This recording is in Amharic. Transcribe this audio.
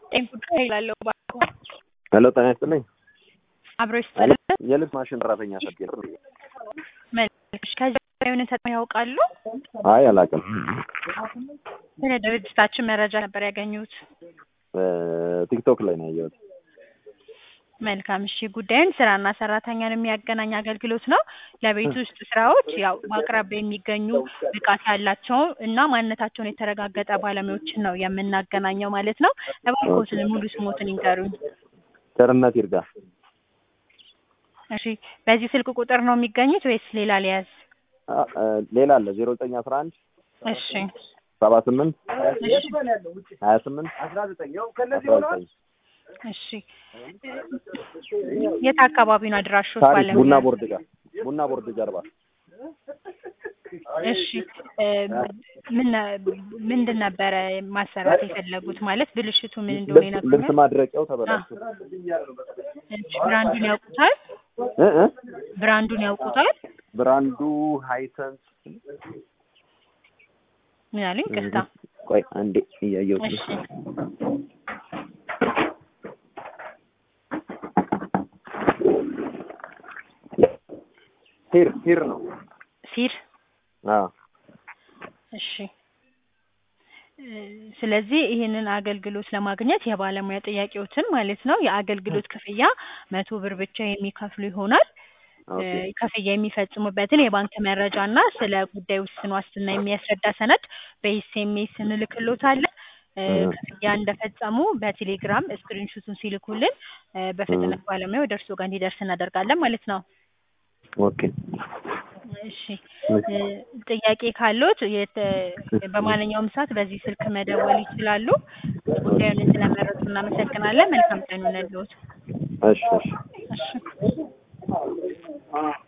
ጤና ጉዳይ ይላለው ባኮ ሄሎ ጤና ይስጥልኝ። አብሮ ይስጥልን። የልብስ ማሽን ሰራተኛ ፈልጌ ነው። መልሽ ከዚህ የሆነ ተጠቅመው ያውቃሉ? አይ አላውቅም። ስለ ድርጅታችን መረጃ ነበር ያገኙት። ቲክቶክ ላይ ነው ያየሁት። መልካም እሺ። ጉዳዩን ስራና ሰራተኛን የሚያገናኝ አገልግሎት ነው። ለቤት ውስጥ ስራዎች ያው በአቅራቢያ የሚገኙ ብቃት ያላቸው እና ማንነታቸውን የተረጋገጠ ባለሙያዎችን ነው የምናገናኘው ማለት ነው። እባክዎትን ሙሉ ስሞትን ይንገሩኝ። ቸርነት ይርጋ። እሺ፣ በዚህ ስልክ ቁጥር ነው የሚገኙት ወይስ ሌላ ሊያዝ? ሌላ አለ ዜሮ ዘጠኝ አስራ አንድ እሺ፣ ሰባ ስምንት እሺ፣ ሀያ ስምንት አስራ ዘጠኝ እሺ። የት አካባቢ ነው አድራሾት? ታሪክ ባለሙያ ቡና ቦርድ ጋር ቡና ቦርድ ጀርባ እሺ እ ምን ምንድን ነበረ ማሰራት የፈለጉት? ማለት ብልሽቱ ምን እንደሆነ ልብስ ልብስ ይነግሩኛል? ማድረቂያው ተበላሽቶ እሺ ብራንዱን ያውቁታል? እ እ ብራንዱን ያውቁታል? ብራንዱ ሃይሰንስ ምን አሉኝ? ቅርታ። ቆይ አንዴ እያየሁት እሺ ነው። ሂር ሂር ነው። ሲር አዎ እሺ እ ስለዚህ ይህንን አገልግሎት ለማግኘት የባለሙያ ጥያቄዎችን ማለት ነው የአገልግሎት ክፍያ መቶ ብር ብቻ የሚከፍሉ ይሆናል። እ ኦኬ ክፍያ የሚፈጽሙበትን የባንክ መረጃ እና ስለ ጉዳዩ ውስን ዋስትና የሚያስረዳ ሰነድ በኤስኤምኤስ እንልክሎታለን። እ እ ክፍያ እንደፈጸሙ በቴሌግራም ስክሪንሹቱን ሲልኩልን እ በፍጥነት ባለሙያው ወደ እርስዎ ጋር እንዲደርስ እናደርጋለን ማለት ነው። ኦኬ እሺ እ ጥያቄ ካሎት የተ በማንኛውም ሰዓት በዚህ ስልክ መደወል ይችላሉ። ጉዳዩን ስለመረጡ እናመሰግናለን። መልካም ቀን ይሁንልዎት። እሺ እሺ እሺ